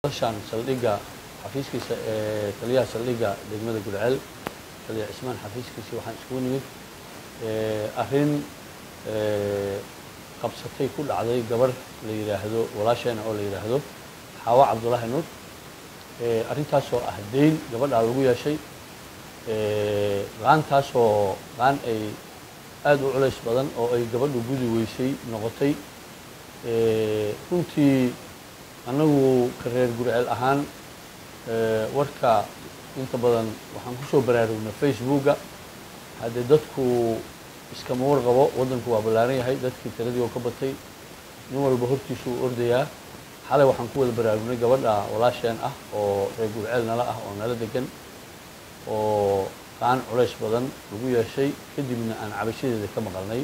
shan saldhigga xafiiskiisa ee taliyaha saldhigga degmada gudceel taliya cismaan xafiiskiisii waxaan iskugu nimid arrin qabsatay ku dhacday gabarh la yidhaahdo walaasheena oo la yidhaahdo xaawa cabdullaahi nuur arrintaasoo ah dayn gabadhaa lagu yeeshay qaantaasoo qaan ay aada u culays badan oo ay gabadhu gudi weysay noqotay runtii annagu ka reer gurceel ahaan warka inta badan waxaan kusoo baraarugnay facebooka haddee dadku iskama warqabo waddanku waa ballaaran yahay dadkii tiradii oo ka batay nin walba hortiisu u ordayaa xalay waxaan ku wada baraarugnay gabadha walaasheen ah oo reer gurceel nala ah oo nala degan oo qaan culays badan lagu yeeshay kadibna aan cabashadeeda ka maqalnay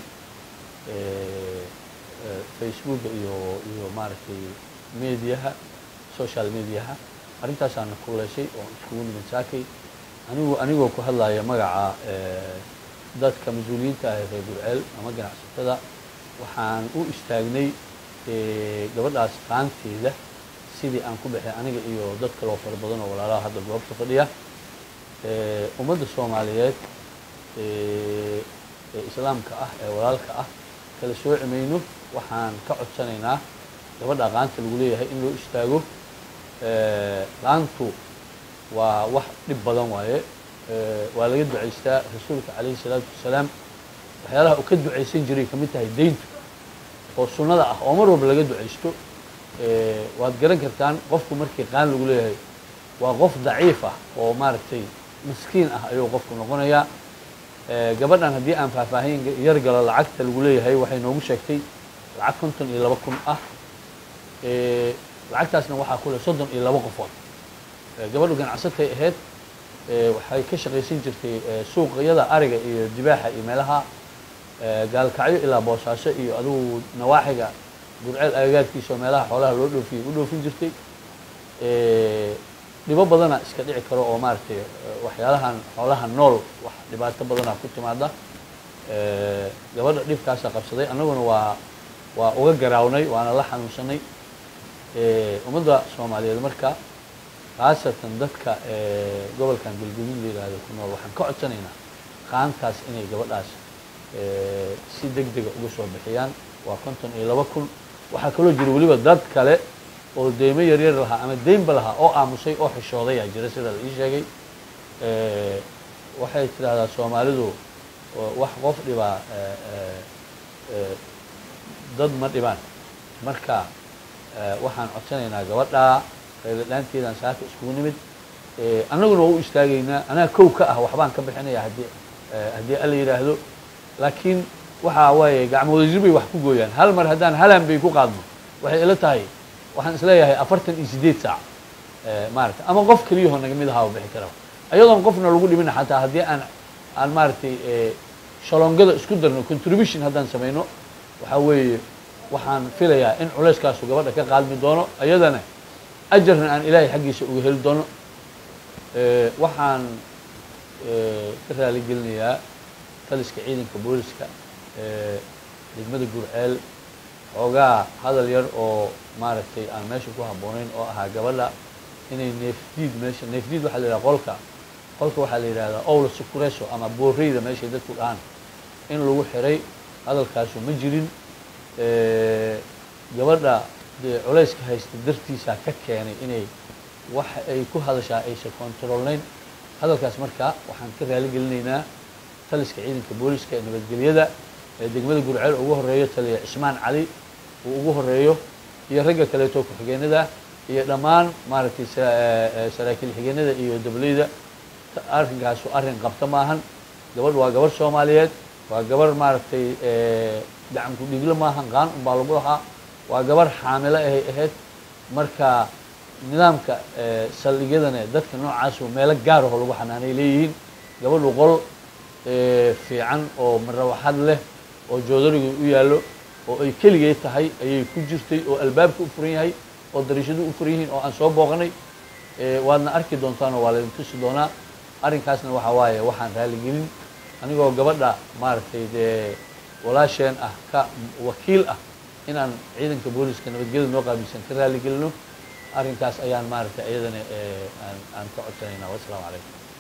facebooka iyo iyo maaragtay mediaha social mediaha arrintaasaana kuleeshay oo iskugu nimid saakay anigu anigoo ku hadlaya magaca dadka mas-uuliyiinta ah ee reer gurceel ama ganacsatada waxaan u istaagnay gabadhaas qaanteeda sidii aan ku baxay aniga iyo dad kaloo fara badan oo walaalaha hadda goobta fadhiya ummadda soomaaliyeed ee islaamka ah ee walaalka ah kala sooci mayno waxaan ka codsanaynaa gabadha qaanta lagu leeyahay in loo istaago qaantu waa wax dhib badan waaye waa laga ducaystaa rasuulka calayhi salaatu wasalaam waxyaalaha uu ka ducaysan jiray kamid tahay deyntu oo sunnada ah oo mar walba laga ducaysto waad garan kartaan qofku markii qaan lagu leeyahay waa qof daciif ah oo maaragtay maskiin ah ayuu qofku noqonayaa gabadhan haddii aan faahfaahin yar galo lacagta lagu leeyahay waxay noogu sheegtay lacag konton iyo laba kun ah lacagtaasna waxaa ku leh soddon iyo laba qofood gabadhu ganacsatay ahayd waxay ka shaqaysan jirtay suuqyada ariga iyo dibaaxa iyo meelaha gaalkacyo ilaa boosaaso iyo adugu nawaaxiga gurceel agagaarkiisa oo meelaha xoolaha loo dhoofiyey u dhoofin jirtay dhibo badana iska dhici karo oo maaragtay waxyaalahan xoolaha nool wax dhibaato badana ku timaada gabadha dhibkaasa qabsaday annaguna waa waa uga garaawnay waana la xanuunsanay ummadda soomaaliyeed marka khaasatan dadka gobolkan galguduud la yidhaahdo ku nool waxaan ka codsanaynaa qaantaas inay gabadhaas si deg dega uga soo bixiyaan waa konton iyo laba kun waxaa kaloo jira weliba dad kale oo deymo yaryar lahaa ama deynba lahaa oo aamusay oo xishoodayaa jira sida la ii sheegay waxay tidhaahdaa soomaalidu wax qof dhibaa dad ma dhibaan marka waxaan codsanaynaa gabadhaa qayladhaanteedaan saaka iskugu nimid annaguna waa u istaagaynaa anaa kow ka ah waxbaan ka bixinaya haddii haddii alla yidhaahdo laakiin waxaa waaye gacmoodajir bay wax ku gooyaan hal mar haddaan halan bay ku qaadno waxay ila tahay waxaan isleeyahay afartan iyo siddeed saac maaragtay ama qof keliyahoo naga mid ahaa bixi karaba ayadoon qofna lagu dhimina xataa haddii aan aan maaragtay shalongada isku darno contribution haddaan samayno waxaa weeye waxaan filayaa in culeyskaasu gabadha ka qaadmi doono ayadana ajarna aan ilaahay xaggiisa uga heli doono waxaan ka raali gelinayaa taliska ciidanka booliska degmada gurceel xoogaa hadal yar oo maaragtay aan meesha ku habboonayn oo ahaa gabadha inay neefdiid meesha neefdiid waxaa la yidhaha qolka qolka waxaa la yidhahdaa owla sukureso ama booreyda meeshay dadku dhahaan in lagu xiray hadalkaasu ma jirin gabadha dee culayska haysta dartiisaa ka keenay inay wax ay ku hadashaa aysan controlnayn hadalkaas marka waxaan ka raali gelinaynaa taliska ciidanka booliska ee nabadgelyada ee degmada gurceel ugu horeeyo taliya cismaan cali uu ugu horeeyo iyo ragga kaleeto ku-xigeenada iyo dhammaan maaragtay saraakiil xigeenada iyo dableyda arrinkaasu arrin qabta maahan gabadh waa gabarh soomaaliyeed waa gabarh maaragtay gacanku dhiglo maahan qaan unbaa lagu lahaa waa gabarh xaamilo ahay ahayd marka nidaamka saldhigyadana dadka noocaasu meelo gaaraho lagu xanaanay leeyihiin gabadhu qol fiican oo marawaxad leh oo joodariga u yaallo oo ay keligay tahay ayay ku jirtay oo albaabka u furan yahay oo dariishadu u furan yihiin oo aan soo booqanay waadna arki doontaanoo waa laydin tusi doonaa arrinkaasna waxaa waaye waxaan raaligelin anigoo gabadha maaragtay dee walaasheen ah ka wakiil ah inaan ciidanka booliska nabadgelyada noo qaabilsan ka raali gelino arrinkaas ayaan maaragtay iyadana aan aan ka codsanaynaa wassalaamu calaykum